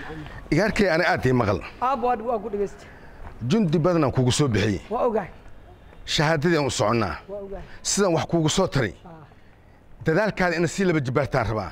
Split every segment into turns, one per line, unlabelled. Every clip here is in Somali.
igaarkay ani aad ii maqal
aab waa waa ku dhegeysta
jundi badanaan kugu soo bixiyey
waa ogahay
shahaadadii aan u soconnaa
waa ogahay
sidaan wax kuugu soo taray dadaalkaada ina sii laba jibaartaan rabaa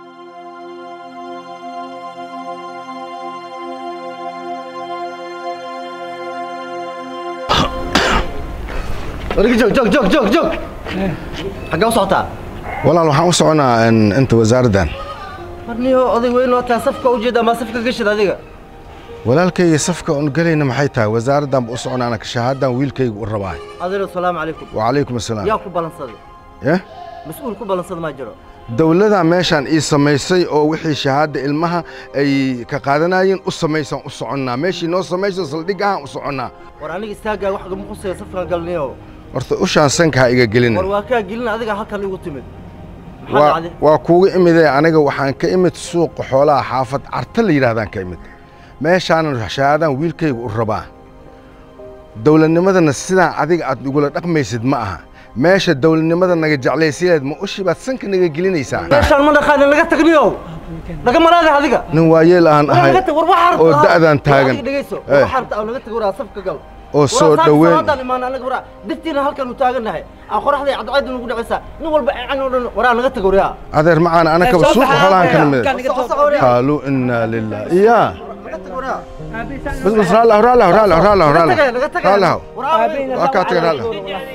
wargi joog joog joog joog joog xaggee u socotaa
walaal waxaan u soconnaa in- inta wasaaraddan
marniyo oday weyn oo taa safka u jeeda ama safka gashid adiga
walaalkayga safka un gelayna maxay tahay wasaaraddan ba u soconnaa anaka shahaaddan wiilkayga u rabaa
adilo salaamu calaykum
wacalaykum assalaam
yaa ku ballansaday
eh
mas-uul ku ballansada maa jiro
dowladdaa meeshaan ii samaysay oo wixii shahaadda ilmaha ay ka qaadanayeen u samaysaan u soconnaa meeshii noo samayso saldhig ahaan u soconnaa
war aniga istaaggaa wax gama khusaya safkaan galniyo
horta ushaan sanka ha iga gelina
war waa kaa gelin adiga halkan igu timid maxaa
waa
dhacday
waa kuuga imidee aniga waxaan ka imid suuqa xoolaha xaafad carta la yidhaahdaan ka imid meeshaanan shahaadaan wiilkayga u rabaa dowladnimadana sidaan adiga aad igula dhaqmaysid ma aha meesha dowladnimada naga jeclaysileed ma ushi baad sanka naga gelinaysaa
meeshaan ma dhaqaanin laga tagniyo laga malaada adiga
nin waayeel aan
war
ahay
laga tag war waxaa rabtaa
oo da'daan taagan
adiga dhegeyso
Eh.
waxaa rabtaa oo laga tag waraa safka gal
oo soo dhoweyn
waraa imaan anaga waraa diftiina halkan u taagannahay aan qoraxday cadceedu nagu dhacaysaa nin walba aan oo dhan waraa naga tag waraa
adeer macaan anakaba suuqa xoolahan ka nimid
soco soco waraa
qaaluu inaa lilah iyaa
naga tag waraa
bas bas raallah raallah raallah raallah
naga tagay
raallah
naga tagay
raallah
waraa
waa kaa tagay raallah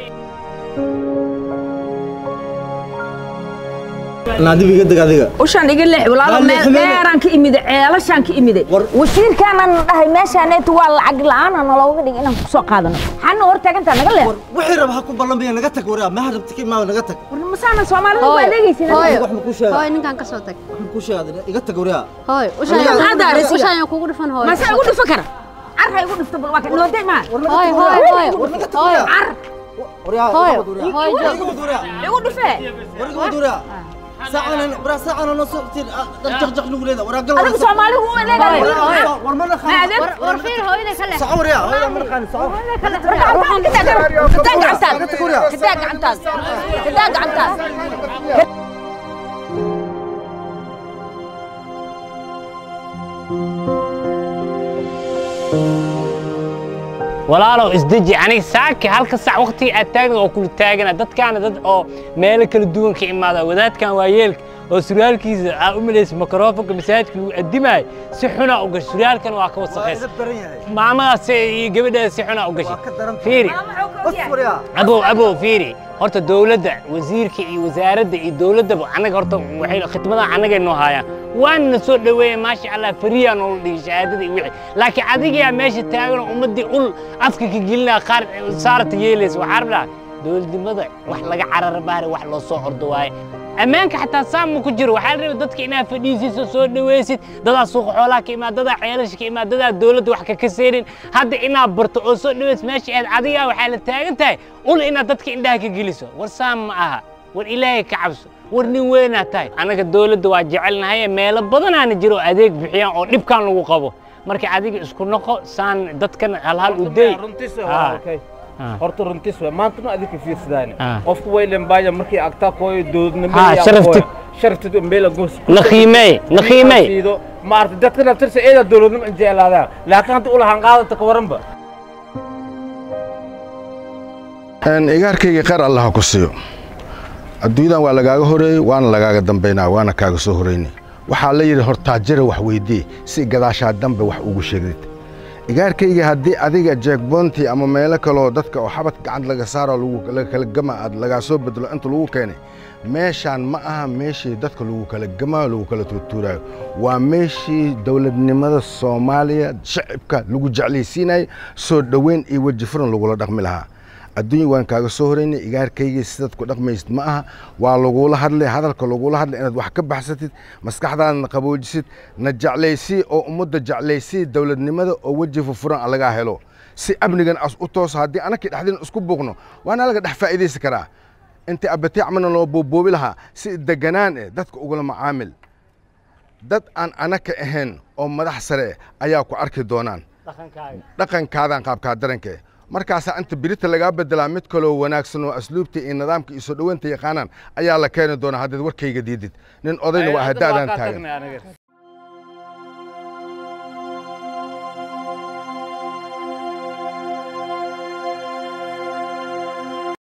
naadibi iga deg adiga
ushaan iga leex walaalo
Waa leexmeen.
meeraan ka imide ceelashaan ka imide
War-
wasiirkaanan dhahay meeshaaneetu waa lacag la'aana nalooga dhig inaan kusoo qaadano xana hor taagantaa naga leex
war wixii raba ha ku ballanbaya naga tag waraa ma rabti ka imaada naga tag
war masaana soomaalida ku adeegaysin
hooyo
wax ma kuu sheega
hooyo ninkan ka soo tag
wax ma kuu sheega iga tag waraa
hooyo
Aniga-
ushaan ushaan kugu dhufan hooyo
mase igu dhufo kara car ha igu dhufto bal waa ka dhawatay maa
hooyo hooyo hooyo
war naga tag
hooyo
waraa
car
waraa
Hooyo,
iga wad waraa
hooyo,
War iga wad waraa
igu dhufee
war iga wad waraa saacana waraa saacana noo soo tiin jaq jaq nagu leeda waraa gal
adigu soomaalidu u adeegaya
war ma
Ma
naqaan
adeeg
war war fiir hooyada ka leex
saco waraa hooyo ma naqaan saco
kataa gacantaada kataa gacantaada kataa gacantaada
walaalow isdeji aniga saaki halka sac waqtiga aad taagna oo kula taagana dadkaana dad oo meelo kala duwan ka imaada wadaadkan waa yeelka oo surwaalkiisa aa u malaysa makrofonka masaajidka lagu addimayo si xunaa u gashay surwaalkan waa ka wasaqaysa
idab daran yahay
maamadaas iyo gabadhaas si xunaa u gashay
waa ka daran
fiiri
bas waraa
abow abow fiiri horta dowladda wasiirka iyo wasaaradda iyo dowladdaba annaga horta waxay khidmadaha annagay noo haayaan waana soo dhoweeya maasha allah fariyaa noola dhigay shahaadada iyo wixii laakiin adigayaa meesha taaganoo ummaddii ul afka ka gelinaa qaar saarta yeelaysa waxaa rabnaa dowladnimada wax laga carara baare wax loo soo ordo waaye ammaanka xataa saam ma ku jiro waxaa la rabay dadka inaad fadhiisiso soo dhawaysid dadaa suuqa xoolaha ka imaad dadaa ceelasha ka imaad dadaa dowladda wax ka kaseenin hadda inaad barto oo soo dhawaysid meesha aad adigaa waxaa la taagan tahay ul inaad dadka indhaha ka geliso war saam ma aha war ilaahay ka cabso war nin weynaa tahay annaga dowladda waa jecelnahay meelo badanaana jiro oo adeeg bixiyaan oo dhibkan lagu qabo marka adiga isku noqo saan dadkan halhal u day Ah.
horta runtiis waa maanta ma adinka fiirsadaan
Ah.
qofku waylen baaya markii agtaa kooyo doodnimo
Ah, sharaftid.
sharaftid meela goos
la qiimeey la qiimeey
siido maarta dadka naftirsa eeda dowladnimo in jeclaadaan laakiin hadda ulahan qaadata ka waranba
Een, igaarkayga qaar allah ha ku siiyo adduunyadan waa lagaaga horeeyey waana lagaaga dambaynaa waana kaaga soo horeynay waxaa la yidhi hortaajira wax weydii si gadaashaa dambe wax ugu sheegdid igaarkayga haddii adiga jeekboontii ama meelo kaloo dadka oo xabad gacant laga saaro lagu laga kala gama aad lagaa soo bedelo inta lagu keenay meeshaan ma aha meeshii dadka lagu kala gamaayo lagu kala tuurtuuraayo waa meeshii dowladnimada soomaaliya shacibka lagu jeclaysiinayo soo dhoweyn iyo weji furan lagula dhaqmi lahaa adduunya waan kaaga soo horeynay igaarkaygii sidaad ku dhaqmaysid ma aha waa lagula hadlay hadalka lagula hadlay inaad wax ka baxsatid maskaxdaadna qaboojisid na jeclaysii oo ummadda jeclaysii dowladnimada oo weji fufuran lagaa helo si amnigan as u tooso haddii anakii dhexdina isku buuqno waana laga dhex faa'iidaysi karaa inta abatiicmana loo booboobi lahaa si deganaan eh dadka ugula macaamil dad aan anaka ahayn oo madax sare eh ayaa ku arki doonaan dhaqankaadan qaabkaa daranka eh markaasaa inta birita lagaa bedelaa mid kaloo wanaagsan oo asluubta iyo nidaamka iyo soo dhoweynta yaqaanaan ayaa la keeni doonaa haddaad warkayga diidid nin odayna waa haddaadaan taagan